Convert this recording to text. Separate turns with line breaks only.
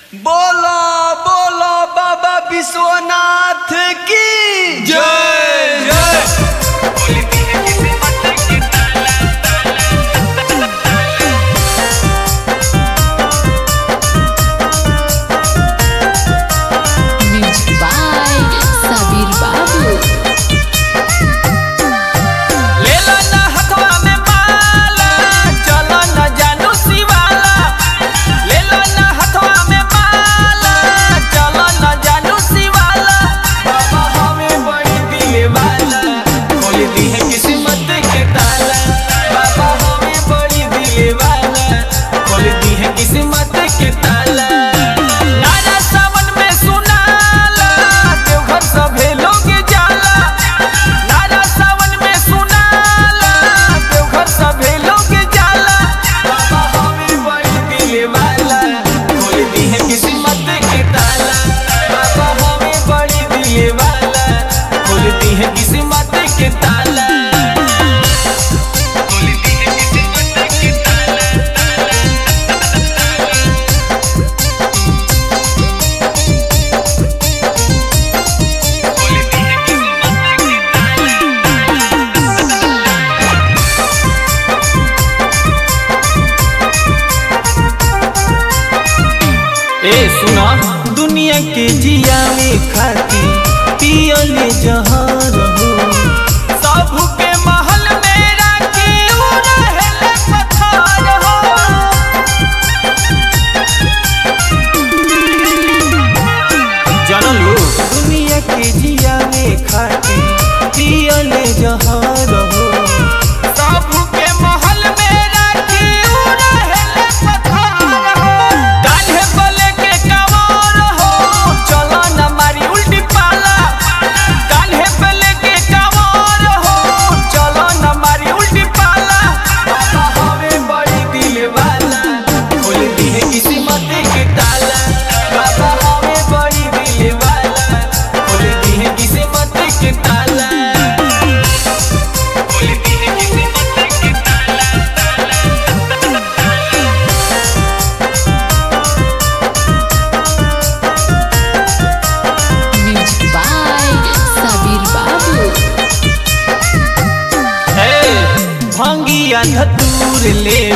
बोलो बोलो बाबा विश्वनाथ की
जय जय
Music by Sabir Babu.
लेला ना हथवा में माला चलो ना जानू शिवाला लेला ना हथवा में माला चलो ना जानू शिवाला बाबा हमें बड़ी दिले वाला खोल दी है किस्मत के ताला बाबा हमें बड़ी दिले वाला खोल दी है किस्मत के ताला नारा सावन में सुनाला देवघर सभे लोग जाला नारा सावन में सुनाला देवघर सभे लोग जाला बाबा हमें बड़ी दिले वाला खोल दी है किस्मत के ताला बाबा हमें बड़ी दिले वाला खोल दी है किस्मत के ताला खोल दी है किस्मत के ताला खोल दी है किस्मत के ताला ए सुना दुनिया के जिया में खाती पियले जहर हो सब के महल में राखी उ रहेले पत्थर हो जनलू दुनिया के जिया में खाती पियले जहर हो सब के महल में राखी उ रहेले पत्थर हो कान्हे बले के कवार हो चलो न मारी उल्टी पाला कान्हे बले के कवार हो चलो न मारी उल्टी पाला बाबा हमें बड़ी दिल वाला खोल दी है किस्मत के ताला बाबा हमें बड़ी दिल वाला खोल दी है किस्मत के ताला खोल दी है किस्मत के ताला
Music by Sabir Babu.
हे भंगिया धतूर ले